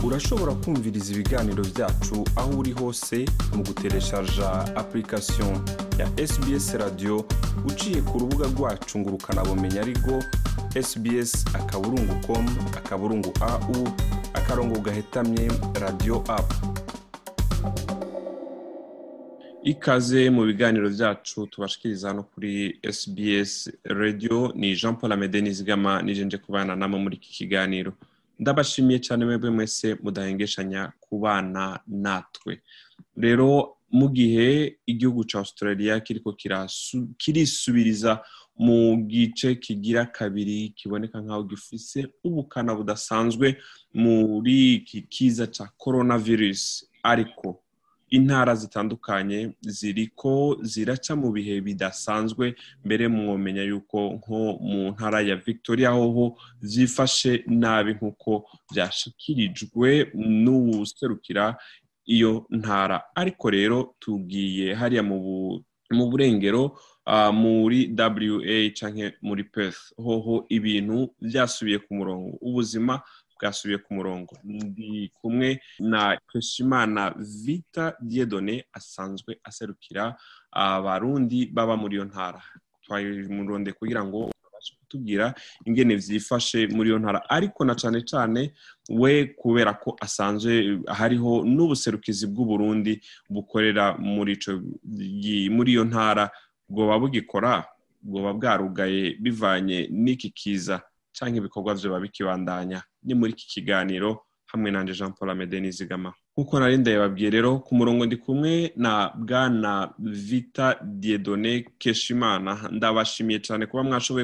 urashobora kumviriza ibiganiro byacu aho uri hose mu gutereshaja application ya sbs radio uciye ku rubuga rwacu ngo ukanabumenya ariko sbs akaburungu com akaburungu au akarongo gahetamye radio apu ikaze mu biganiro byacu tubashikiriza hano kuri sbs radio ni jean paul amede nizigama nijenje kubana namwe muri iki kiganiro ndabashimiye cyane mwebwe mwese mudahengeshanya kubana natwe rero mu gihe igihugu cya australia kiriko kirisubiriza mu gice kigira kabiri kiboneka nk'aho gifise ubukana budasanzwe muri iki kiza cya coronavirus ariko intara zitandukanye ziriko ziraca mu bihe bidasanzwe mbere mwomenya yuko nko mu ntara ya victoria hoho zifashe nabi nk'uko byashikirijwe n'uwuserukira iyo ntara ariko rero tugiye hariya mu burengero muri wa cyangwa muri perth hoho ibintu byasubiye ku murongo ubuzima bwasubiye ku murongo ndi kumwe na Keshimana Vita Diedone asanzwe aserukira abarundi baba muri iyo ntara twamuronde kugira ngo babashe kutubwira ingene vyifashe muri iyo ntara ariko na cane cane we kubera ko asanzwe hariho n'ubuserukizi bw'uburundi bukorera muri ico muri iyo ntara bwoba bugikora bwoba bwarugaye bivanye n'iki kiza canke ibikorwa vyoba bikibandanya ni muri iki kiganiro hamwe nanje Jean Paul Amede Nizigama nkuko nari ndababwiye rero ku murongo ndi kumwe na bwana Vita Diedone Keshimana ndabashimiye cyane kuba mwashoboye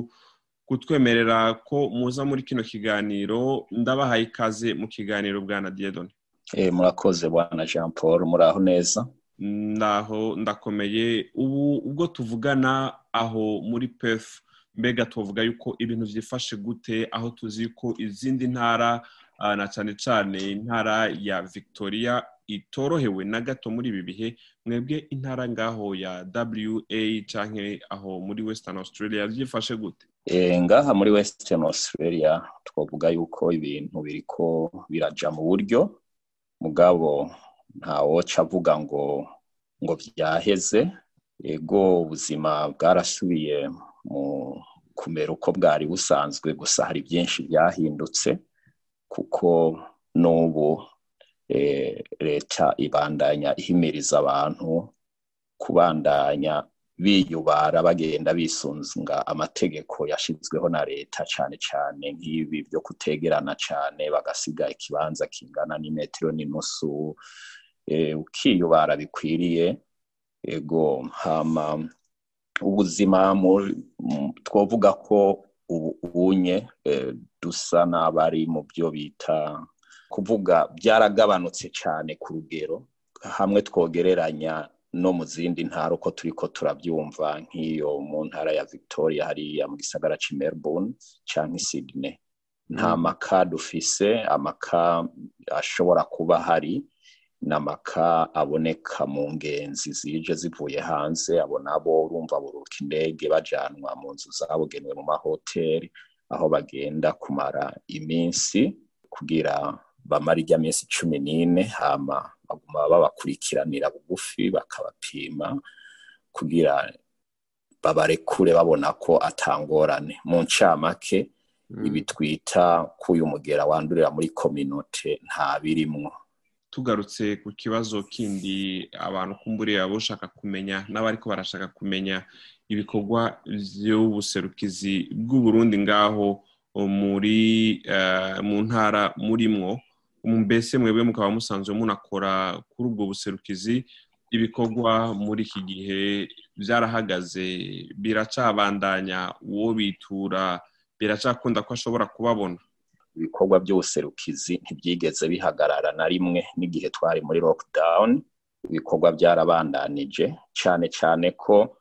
kutwemerera ko muza muri kino kiganiro ndabahaye ikaze mu kiganiro bwana Diedone eh murakoze bwana Jean Paul muraho neza ndaho ndakomeye ubu ubwo tuvugana aho muri Perth mbega tuvuga yuko ibintu byifashe gute aho tuzi ko izindi ntara na cyane cyane intara ya victoria itorohewe na gato muri ibi bihe mwebwe intara ngaho ya wa cyangwa aho muri western australia byifashe gute ngaha muri western australia twavuga yuko ibintu biriko biraja mu buryo mugabo ntawoca avuga ngo ngo byaheze ego ubuzima bwarasubiye mu kumera uko bwari busanzwe gusa hari byinshi byahindutse kuko n'ubu leta ibandanya ihimiriza abantu kubandanya biyubara bagenda bisunga amategeko yashyizweho na leta cyane cyane nk'ibi byo kutegerana cyane bagasiga ikibanza kingana n'imetero n'inusu ukiyubara bikwiriye ego hama ubuzima twavuga ko ubunye dusa n'abari mu byo bita kuvuga byaragabanutse cyane ku rugero hamwe twogereranya no mu zindi ntara uko turi ko turabyumva nk'iyo mu ntara ya victoria hariya mu gisagara cy'i melbourne cyangwa i sydney nta maka dufise amaka ashobora kuba hari n'amaka aboneka mu ngenzi zije zivuye hanze abo nabo urumva buruka indege bajanwa mu nzu zabugenewe mu mahoteli aho bagenda kumara iminsi kugira bamara ijya minsi cumi n'ine hama baguma babakurikiranira bugufi bakabapima kugira babarekure babona ko atangorane mu ncamake ibi twita ko uyu mugera wandurira muri kominote nta birimwo tugarutse ku kibazo kindi abantu kumburiye bashaka kumenya n'abariko barashaka kumenya ibikorwa by'ubuserukizi bw'uburundi ngaho muri mu ntara murimwo mbese mwebwe mukaba musanzwe munakora kuri ubwo buserukizi ibikorwa muri iki gihe byarahagaze biracabandanya uwo bitura biracakunda ko ashobora kubabona ibikorwa by'ubuserukizi ntibyigeze bihagarara na rimwe n'igihe twari muri lockdown ibikorwa byarabandanije cyane cyane ko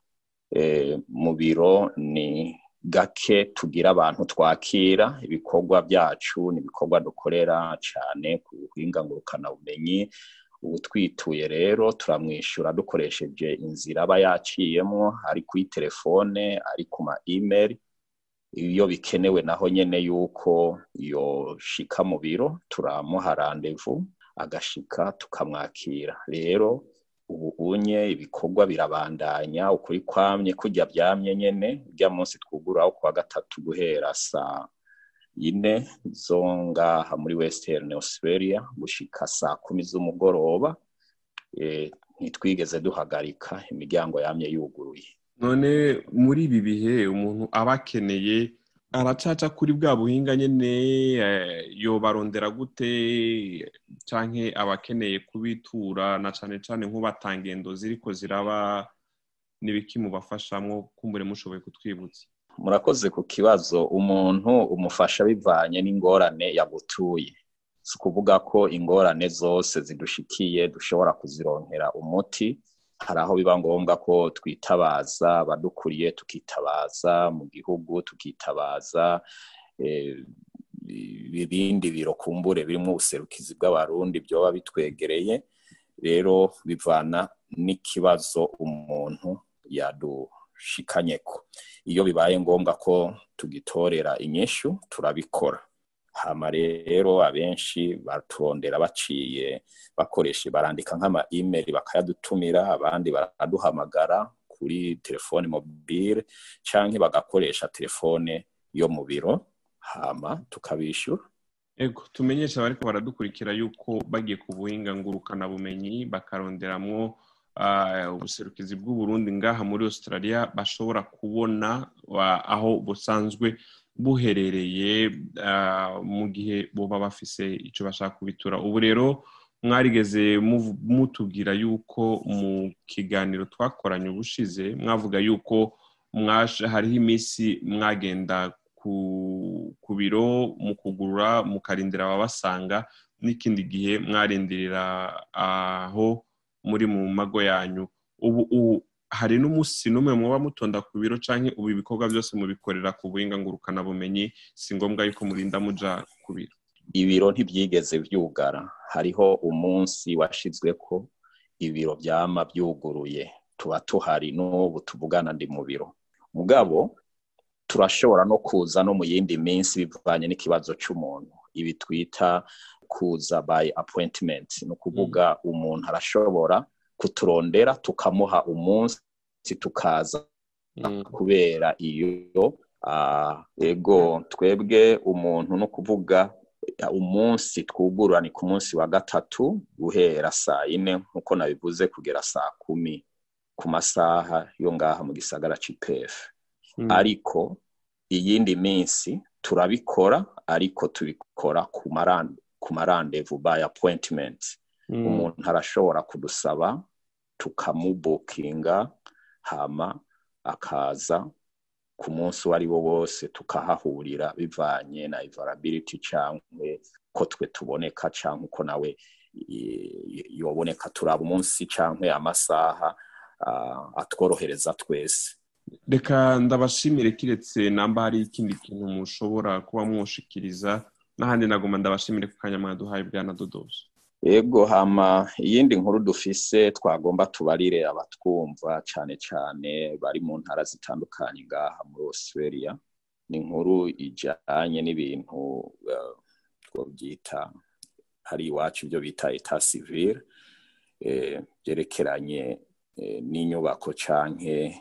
mu biro ni gake tugira abantu twakira ibikorwa byacu ni ibikorwa dukorera cyane ku buhinga ngurukanabumenyi ubu twituye rero turamwishyura dukoresheje inzira aba yaciyemo ari kuri telefone ari ku ma imeri iyo bikenewe naho nyene yuko yoshika mu biro turamuha randevu agashika tukamwakira rero ubu unye ibikorwa birabandanya ukuri kwamye kurya byamye nyene urya munsi twuguraho kuwa gatatu guhera saa ine zo ngaha muri western australia gushika saa kumi z'umugoroba ntitwigeze duhagarika imiryango yamye yuguruye none muri ibi bihe umuntu aba akeneye aracaca kuri bwa buhinga nyine yobarondera gute canke aba akeneye kubitura na cane cane nk'ubatanga ingendo ziriko ziraba n'ibiki mubafashamwo kumbure mushoboye kutwibutsa murakoze ku kibazo umuntu umufasha bivanye n'ingorane yagutuye si ukuvuga ko ingorane zose zidushikiye dushobora kuzironkera umuti hari aho biba ngombwa ko twitabaza abadukuriye tukitabaza mu gihugu tukitabaza ibindi biro kumbure birimo ubuserukizi bw'abarundi byoba bitwegereye rero bivana n'ikibazo umuntu yadushikanyeko iyo bibaye ngombwa ko tugitorera inyishu turabikora hama rero abenshi baturondera baciye bakoresha barandika nk'ama email bakayadutumira abandi baraduhamagara kuri telefone mobile canke bagakoresha telefone yo mu biro hama tukabishyura ego tumenyesha abariko baradukurikira yuko bagiye ku buhinga ngurukana bumenyi bakaronderamwo ubuserukizi bw'uburundi ngaha muri australia bashobora kubona aho busanzwe buherereye mu gihe boba bafise icyo bashaka kubitura ubu rero mwarigeze mutubwira yuko mu kiganiro twakoranye ubushize mwavuga yuko hariho iminsi mwagenda ku biro mu kugurura mukarindira ababasanga n'ikindi gihe mwarindirira aho muri mu mago yanyu ubu hari n'umunsi n'umwe muba mutonda ku biro cyangwa ubu ibikorwa byose mubikorera ku buhinga ngurukanabumenyi si ngombwa yuko murinda muja ku biro ibiro ntibyigeze byugara hariho umunsi washizwe ko ibiro byama byuguruye tuba tuhari n'ubu tuvugana ndi mu biro mugabo turashobora no kuza no mu yindi minsi bivanye n'ikibazo cy'umuntu ibi twita kuza by appointment ni ukuvuga umuntu arashobora kuturondera tukamuha umunsi tukaza kubera iyo ego twebwe umuntu no kuvuga umunsi twugurura ni ku munsi wa gatatu guhera saa yine nk'uko nabivuze kugera saa kumi ku masaha yo ngaha mu gisagara cy'ipefu ariko iyindi minsi turabikora ariko tubikora ku marandevu by appointment umuntu arashobora kudusaba tukamubukinga hama akaza ku munsi uwo ari wo wose tukahahurira bivanye na ivarability cyangwa ko twe tuboneka cyangwa uko nawe yoboneka turaba umunsi cyangwa amasaha atworohereza twese reka ndabashimire kiretse namba hari ikindi kintu mushobora kuba mwoshikiriza n'ahandi nagomba ndabashimire ku kanya mwaduhaye bwana dodoso yego hama iyindi nkuru dufise twagomba tubarire abatwumva cyane cyane bari mu ntara zitandukanye ngaha muri australia ni inkuru ijyanye n'ibintu byita hari iwacu ibyo bita eta civile byerekeranye n'inyubako canke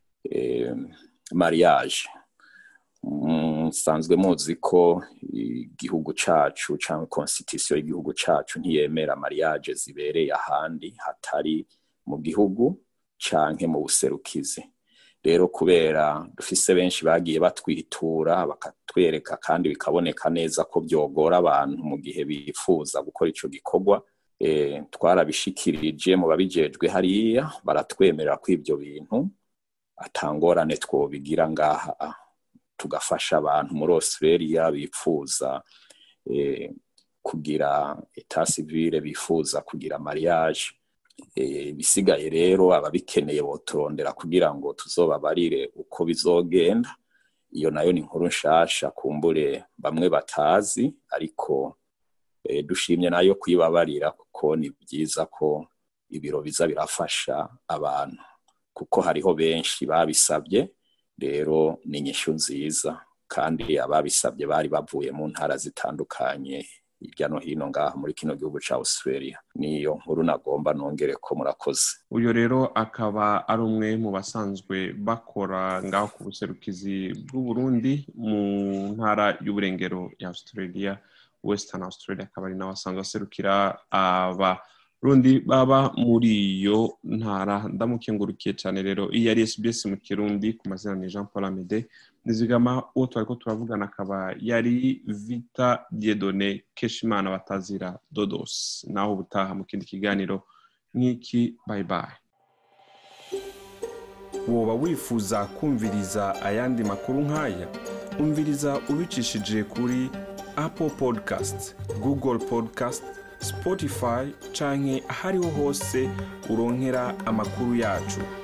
mariage musanzwe muzi ko igihugu cacu cyangwa constitution y'igihugu cacu ntiyemera mariage zibereye ahandi hatari mu gihugu canke mu buserukizi rero kubera dufise benshi bagiye batwitura bakatwereka kandi bikaboneka neza ko byogora abantu mu gihe bifuza gukora ico gikorwa twarabishikirije mu babijejwe hariya baratwemerera ko ibyo bintu atangorane twobigira ngaha tugafasha abantu muri australia bifuza kugira eta civile bifuza kugira mariage bisigaye rero ababikeneye boturondera kugira ngo tuzobabarire uko bizogenda iyo nayo ni inkuru nshasha kumbure bamwe batazi ariko dushimye nayo kuyibabarira kuko ni byiza ko ibiro biza birafasha abantu kuko hariho benshi babisabye rero ni inyishu nziza kandi ababisabye bari bavuye mu ntara zitandukanye hirya no hino ngaha muri kino gihugu ca australia niyo nkuru nagomba nongere ko murakoze uyu rero akaba ari umwe mu basanzwe bakora ngaho ku buserukizi bw'uburundi mu ntara y'uburengero ya australia western australia akaba ari nawe asanzwe aserukira abarundi baba muri iyo ntara ndamukengurukiye cyane rero iyi ari sbs mu kirundi ku mazina ni jean paul amede nizigama uwo twari ko turavugana akaba yari vita diedone keshimana batazira dodos naho ubutaha mu kindi kiganiro nk'iki bye bye woba wifuza kumviriza ayandi makuru nk'aya umviriza ubicishije kuri apple podcast google podcast spotify canke ahariho hose uronkera amakuru yacu